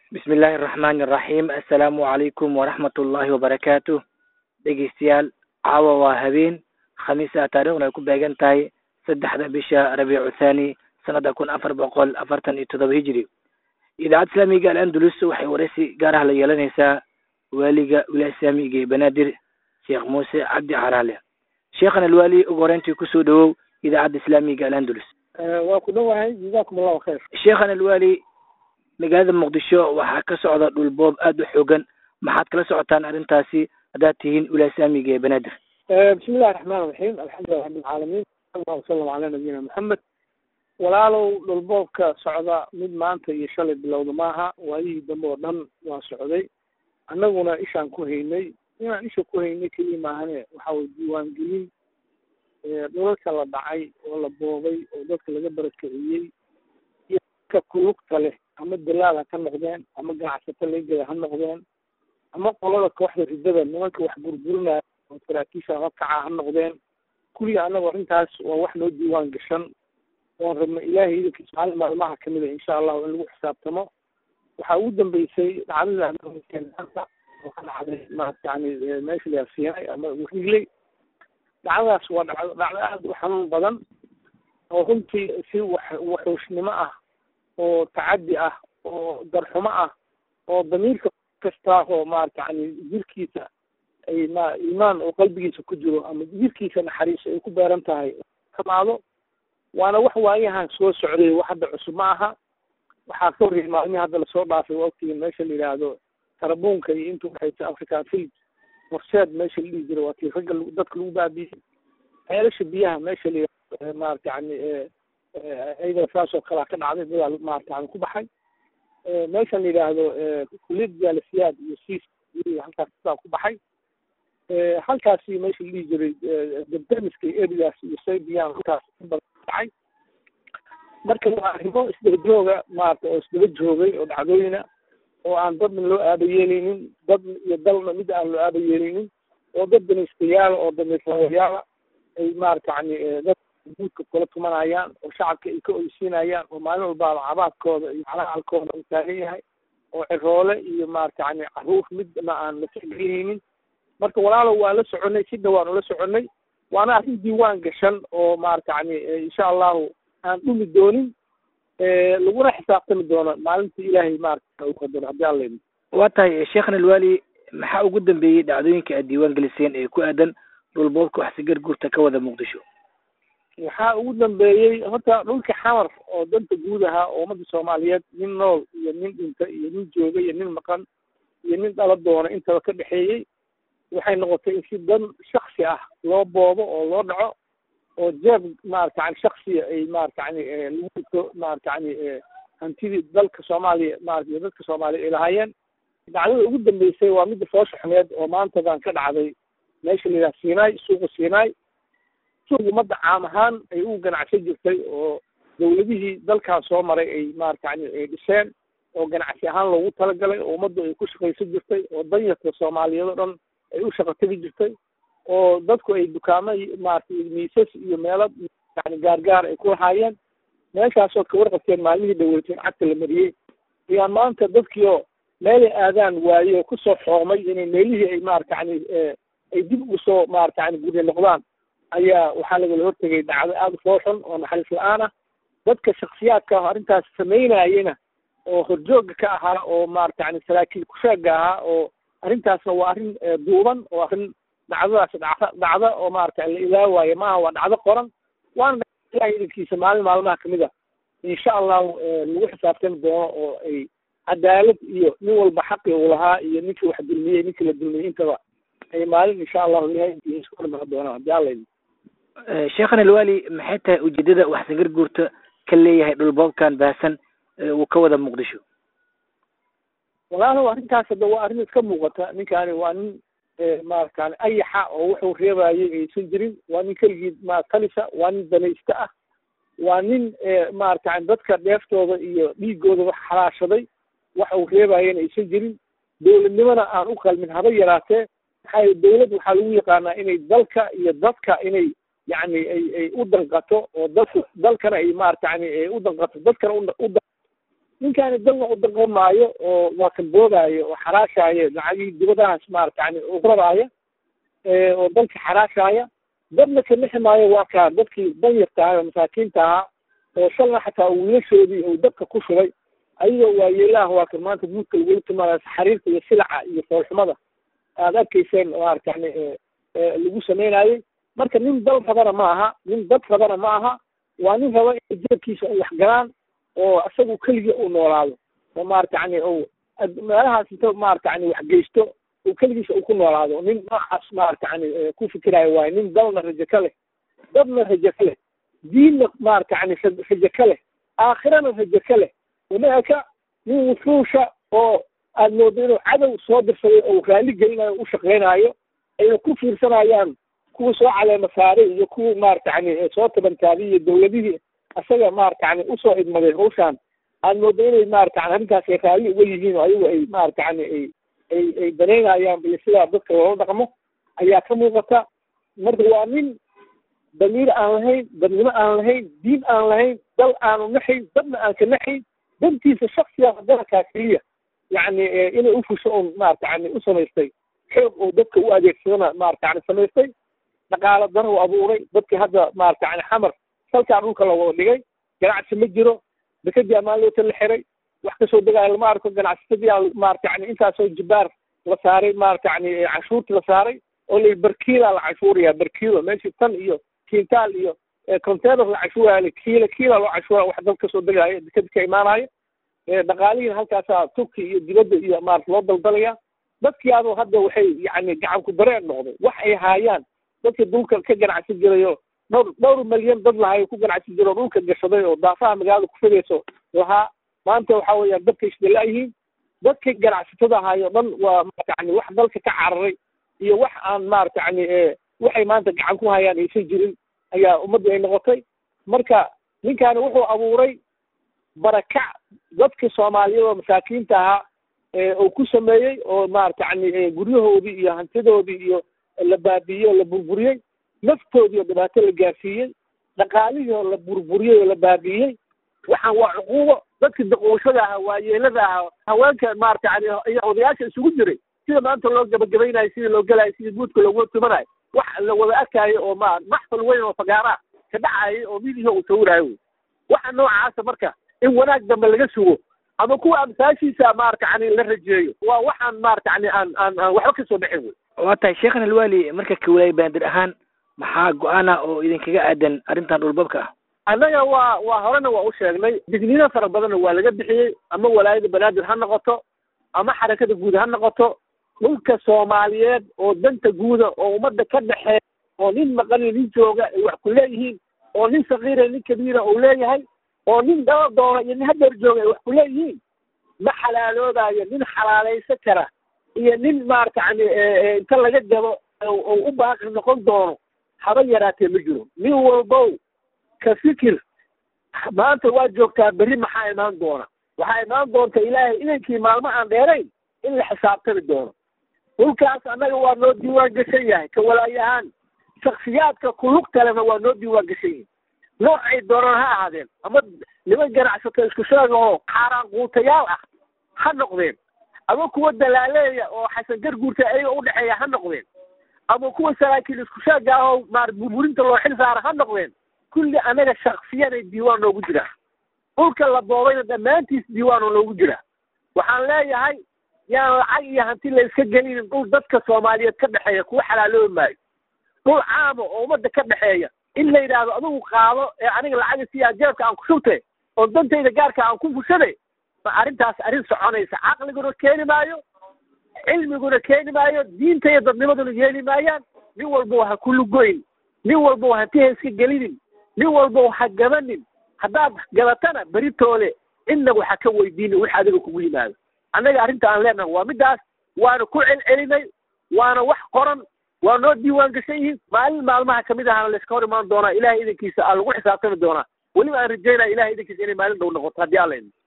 bismi illaahi araxmaani araxiim assalaamu calaykum waraxmat ullaahi wabarakaatu dhegeystayaal caawa waa habeen khamiisa taariikhna ay ku beegan tahay saddexda bisha rabiicu thani sanada kun afar boqol afartan iyo toddoba hijri idaacadda islaamiga al-andalus waxay waraysi gaar ah la yeelanaysaa waaliga wilaaya islaamiga ee banaadir sheekh muuse cabdi caraale sheekhan alwaali ugu horeyntii kusoo dhawow idaacadda islaamiga al-andalus waa ku dhowahay jazakum allahu khayr sheekhan alwaali magaalada muqdisho waxaa ka socda dhulboob aada u xoogan maxaad kala socotaan arrintaasi haddaad tihiin wilaaya islaamiga ee banaadir bismi illahi raxmaan raxiim alxamdulilah rabbilcaalamiin allahu wasalam calaa nabiyina maxamed walaalow dhulboobka socda mid maanta iyo shalay bilowda maaha waayihii dambe oo dhan waa socday annaguna ishaan ku haynay inaan isha ku haynay keliya maahane waxa weye diiwaangelin dhulalka la dhacay oo la boobay oo dadka laga barakiciyey iyo dadka kulugta leh ama dalaal ha ka noqdeen ama ganacsato legeda ha noqdeen ama qolada kooxda ridada nimanka wax burburinaya oo saraakiisha hakaca ha noqdeen kulliga annagu arrintaas waa wax noo diiwaan gashan oon rabno ilaahay idankiisa maalin maalmaha kamid a insha allahu in lagu xisaabtamo waxaa ugu dambeysay dhacdada maanta oo ka dhacday maarata yani meesha la siinay ama wigley dhacdadaas waa dhacdo dhacdo aada u xanuun badan oo runtii si wax waxuushnimo ah oo tacaddi ah oo darxumo ah oo damiirka kasta oo maarata yani jirkiisa ay ma iimaan oo qalbigiisa ku jiro ama jirkiisa naxariis ay ku beeran tahay kamaado waana wax waayahan soo socday wax hadda cusub ma aha waxaa ka horreeyay maalmihii hadda lasoo dhaafay waqtigii meesha la yidhaahdo tarabuunka iyo inta waxayta africa film horseed meesha la dhihi jiray waa tii ragga dadka lagu baabiyey ceelasha biyaha meesha la yidhahdo maarata yani ayada saas oo kalea ka dhacday dadaa maarata yani ku baxay meeshan la yidhaahdo kuliyad jaalisiyaad iyo siis halkaas dadaa ku baxay halkaasi meesha la dhihi jiray debdemiska iyo erigaas iyo saybiyan halkaas dhacay marka waa arrimo isdaba jooga maarata oo isdaba joogay oo dhacdooyina oo aan dadna loo aaba yeelaynin dad iyo dalna mid aan loo aaba yeelaynin oo dad danaystayaala oo damiirlawayaala ay maarata yani dad guudka kula tumanayaan oo shacabka ay ka oysiinayaan oo maalin walbaaba cabaadkooda iyo calacalkooda uu taagan yahay oo ciroole iyo maarata yani caruur midna aan la tixgelihaynin marka walaalow waa la soconay si dhawaan ula soconay waana arrin diiwaan gashan oo maarata yani insha allahu aan dhumi doonin laguna xisaabtami doono maalinta ilaahay maarata u qadaro haddii alla idin waa tahay sheekhan alwaali maxaa ugu dambeeyey dhacdooyinka aad diiwaan geliseen ee ku aadan dhulboobka waxsigar guurta ka wada muqdisho waxaa ugu dambeeyey horta dhulka xamar oo danta guud ahaa oo ummadda soomaaliyeed nin nool iyo nin dhinta iyo nin jooga iyo nin maqan iyo nin dhala doona intaba ka dhexeeyey waxay noqotay in si dan shaksi ah loo boobo oo loo dhaco oo jeeb maarata yani shaksiya ay maarata yani lagu dhigto maarata yani hantidii dalka soomaaliya maarata iyo dadka soomaaliya ay lahaayeen dhacdada ugu dambeysay waa midda foosha xumeed oo maantadan ka dhacday meesha la yidhaha sinai suuqa sinai suuq ummadda caam ahaan ay u ganacsan jirtay oo dawladihii dalkaas soo maray ay maarata yani ay dhiseen oo ganacsi ahaan loogu talagalay oo ummaddu ay ku shaqaysan jirtay oo danyarta soomaaliyeed oo dhan ay u shaqo tegi jirtay oo dadku ay dukaamo maarata miisas iyo meelo yani gaargaar ay ku lahaayeen meeshaasoo ka warqabteen maalmihii dhaweyteen cagta la mariyey ayaa maanta dadkiioo meelay aadaan waaye oo kusoo xoomay inay meelihii ay maarata yani ay dib ugu soo maarata yani gurya noqdaan ayaa waxaa lagala hortegay dhacdo aada u fooxun oo naxariis la-aan ah dadka shaksiyaadka ah arrintaas samaynayena oo horjooga ka ahaa oo maarata yani saraakiil kusheega ahaa oo arrintaasna waa arrin duuban oo arrin dhacdadaas dhacda dhacda oo maarata la ilaawaayo maaha waa dhacdo qoran waana ilahay idankiisa maalin maalmaha kamid a insha allahu lagu xisaabtami doono oo ay cadaalad iyo nin walba xaqi uu lahaa iyo ninkii wax dulmiyey ninkii la dulmiyey intaba ay maalin insha allahu ilahay idankiisa isku dhamac doonaan haddii alla idin sheekhan alwaali maxay tahay ujeedada waxsangar guurta ka leeyahay dhulboobkan baahsan uu ka wada muqdisho walaalow arrintaas hadda waa arrin iska muuqata ninkaani waa nin maaratan ayaxa oo wuxuu reebayay aysan jirin waa nin keligii ma talisa waa nin danaysta ah waa nin maaratan dadka dheeftooda iyo dhiigooda wax xalaashaday waxa uu reebayana aysan jirin dowladnimona aan u qalmin haba yaraatee maxaa dowlad waxaa lagu yaqaanaa inay dalka iyo dadka inay yani ay ay u danqato oo dadka dalkana ay maarata yani u danqato dadkana u ninkaani dalna u daqan maayo oo waa kan boogaayo oo xaraashaayo lacagihii dibadahaas maarata yani ugradaaya oo dalka xaraashaaya dadna ka nixi maayo waa kaa dadkii danyarta ahaa oo masaakiinta ahaa oo shalna xataa wiilashoodii uu dabka ku shubay ayagoo waayeelaah waa kan maanta guudka lagula timaada xariirta iyo silaca iyo foolxumada aad arkayseen maarata yani lagu sameynayey marka nin dal rabana ma aha nin dad rabana ma aha waa nin raba in jeebkiisa ay wax galaan oo isagu keligii uu noolaado oo maarata yani u meelahaas inta maarata yani wax geysto uu keligiisa uu ku noolaado nin noocaas maarata yani ku fikirayo waayo nin dalna rajo ka leh dadna rajo ka leh diinna maarata yani rajo ka leh aakhirana rajo ka leh umaaka nin wuxuusha oo aad moodo inuu cadow soo dirsaday oo raalli gelinayo u shaqeynayo ayna ku fiirsanayaan kuwa soo caleema saaray iyo kuwa maarata yani soo tabantaabay iyo dawladihii isaga maarata yani usoo idmaday hawshaan aad moodo inay maarata yani arrintaas ay raalli uga yihiin oo ayagu ay maarata yani ay ay ay banaynayaan iyo sidaa dadka loola dhaqmo ayaa ka muuqata marka waa nin damiir aan lahayn dadnimo aan lahayn diin aan lahayn dal aanu naxayn dadna aan ka naxayn dantiisa shaksiga dalkaa keliya yani inay ufusho un maarata yani u samaystay xoog oo dadka u adeegsadana maarata yani samaystay dhaqaalo daro u abuuray dadkii hadda maarata yani xamar salkaa dhulka la wada dhigay ganacsi ma jiro dekadii ammaanloota la xiray wax kasoo degaayo lama arko ganacsatadii maarata yani intaasoo jibaar la saaray maarata yani canshuurti la saaray oo la barkiila la canshuuraya barkiilo meeshii tan iyo kintaal iyo container la canshuuraya kiila kiila loo canshuuraya wax dal kasoo degaayo dekadi ka imaanayo dhaqaalihiina halkaasaa turki iyo dibadda iyo maarata loo daldalaya dadkii adoo hadda waxay yani gacan ku dareen noqday wax ay haayaan dadka dhulka ka ganacsi jirayo dhowr dhowr malyan dad lahayo ku ganacsi jiro dhulka gashaday oo daafaha magaalada ku fidayso lahaa maanta waxa weeyaan dadka isdalaayihiin dadka ganacsatada ahaayo dhan waa maarata yani wax dalka ka cararay iyo wax aan maarata yani waxay maanta gacan ku hayaan aysan jirin ayaa ummadda ay noqotay marka ninkaani wuxuu abuuray barakac dadka soomaaliyeed oo masaakiinta ahaa uu ku sameeyey oo maarata yani guryahoodii iyo hantidoodii iyo la baabiiyey oo la burburiyey naftoodii oo dhibaato la gaarsiiyey dhaqaalihii oo la burburiyey oo la baabiiyey waxaan waa cuquubo dadka daqooshada ahaa waayeelada ahaa haweenka maarata yani iyo odayaasha isugu jiray sida maanta loo gabagabaynayo sidii loo gelayo sidii guudka loogu tumanayo wax la wada arkaayo oo ma maxfal weyn oo fagaara ka dhacayay oo midihii uu sawiraayo wey waxa noocaasa marka in wanaag dambe laga sugo ama kuwa amsaashiisa maarata yani la rajeeyo waa waxaan maarata yani aan aan aan waxba kasoo dhexin wey waa tahay sheekhan alwaali marka kawalaay bandir ahaan maxaa go-aana oo idinkaga aadan arrintan dhulbabka ah annaga waa waa horena waa u sheegnay digniino fara badanna waa laga bixiyey ama walaayada banaadir ha noqoto ama xarakada guud ha noqoto dhulka soomaaliyeed oo danta guuda oo ummadda ka dhexeeya oo nin maqaniyo nin jooga ay wax ku leeyihiin oo nin sakiira nin kabiira uu leeyahay oo nin daba doona iyo nin hadeer jooga ay wax ku leeyihiin ma xalaaloobayo nin xalaalaysa kara iyo nin maarata yani inta laga gabo oo u baaqi noqon doono haba yaraatee ma jiro nin walbow ka fikir maanta waa joogtaa berri maxaa imaan doona waxaa imaan doonta ilaahay idankii maalmo aan dheerayn in la xisaabtami doono dhulkaas annaga waa noo diiwaan gashan yahay ka walaayahaan shaksiyaadka kulug kalena waa noo diiwaan gashan yihin noocay doonaan ha ahaadeen ama niman ganacsato isku sheega oo xaaraan quutayaal ah ha noqdeen ama kuwa dalaaleeya oo xasan garguurta ayaga udhexeeya ha noqdeen ama kuwa saraakiil isku sheega ah oo maar burburinta loo xil saara ha noqdeen kulli anaga shaksiyanay diiwaan noogu jiraa dhulka la boobayna dhammaantiis diiwaan oo noogu jiraa waxaan leeyahay yaan lacag iyo hanti la iska gelinin dhul dadka soomaaliyeed ka dhexeeya kuwa xalaaloobi maayo dhul caama oo ummadda ka dhexeeya in la yidhaahdo adigu qaado ee aniga lacaga siyaa jeebka aan ku shubtay oo dantayda gaarka aan ku fushaday ma arrintaas arrin soconaysa caqliguna keeni maayo cilmiguna keeni maayo diinta iyo dadnimaduna yeeli maayaan nin walbo ha ku lugoyn nin walbo hanti ha iska gelinin nin walbo ha gabanin haddaad gabatana beritoole cidna waxa ka weydiina wix adiga kugu yimaado annaga arrinta aan leenahay waa middaas waana ku celcelinay waana wax qoran waa noo diiwaan gashan yihiin maalin maalmaha kamid ahana layska hor imaan doonaa ilahay idankiisa aa lagu xisaabtami doonaa weliba aan rajaynaya ilahay idankiisa inay maalin dhow noqoto haddii alla idin